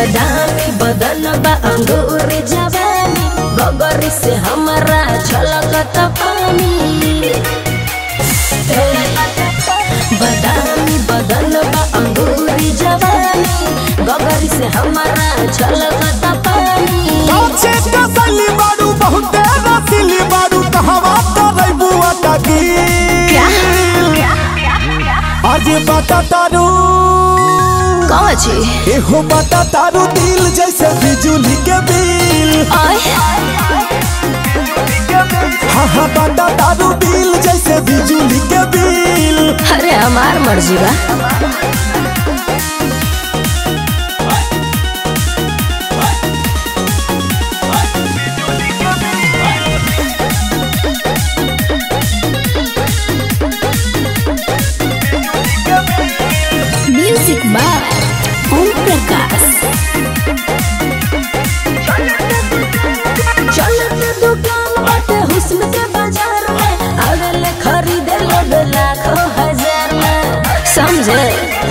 बदामी बदन बा अंगूर जवानी गगरी से हमारा छलकत पानी ए, बदामी बदन बा अंगूर जवानी गगरी से हमारा छलकत पानी काचे कसली बारू बहुते रसीली बारू कहवा करई बुआ तकी आज बता तारू कौन छी एहो बता तारू दिल जैसे बिजली के बिल आय हाँ हाँ बता तारू दिल जैसे बिजली के बिल अरे हमार मर्जी बा म्यूजिक बाय ओम प्रकाश चलत दुकान बाटे हुस्न के बाजार में अगले खरीदे लोग लाखों हजार में समझे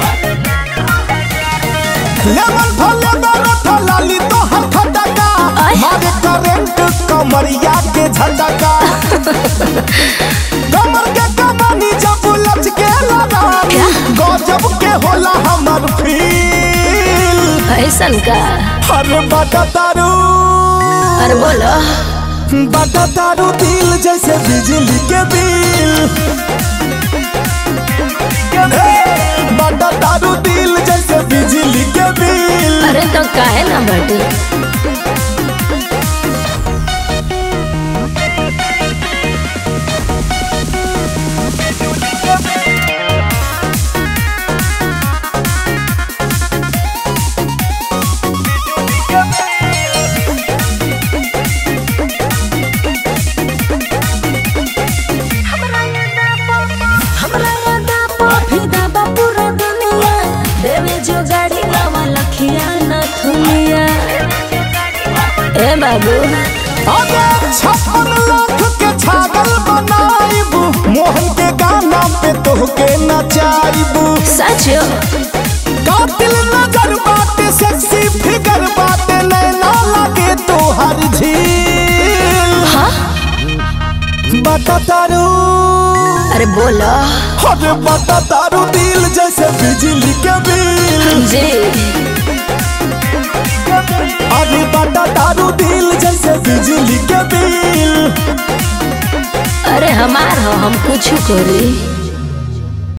लेमन फले मेरे फलाली तो हर खटका आय। मारे करंट कमरिया के झटका कमर के कमानी जब लच के लगानी क्या? गजब के होला हमर फील ऐसन का अरे बता तारू अरे बोलो बता तारू दिल जैसे बिजली के बिल बता तारू दिल जैसे बिजली के बिल अरे तो काहे ना बटे हमरा यादा फिदा बा पूरा दुनिया देवे जो गाड़ी नवा लखिया न थुनिया ए बाबू अरे छप्पन लाख के छागल बनाइबू मोहन के गाना पे तोहके नचाइबू सच कातिल नजर बाटे सेक्सी फिगर बाटे नैना लगे तोहर झील हाँ बता तारू अरे बोलो अरे बता तारू दिल जैसे बिजली के बिल जी अरे बता तारू दिल जैसे बिजली के बिल अरे हमार हो हम कुछ करी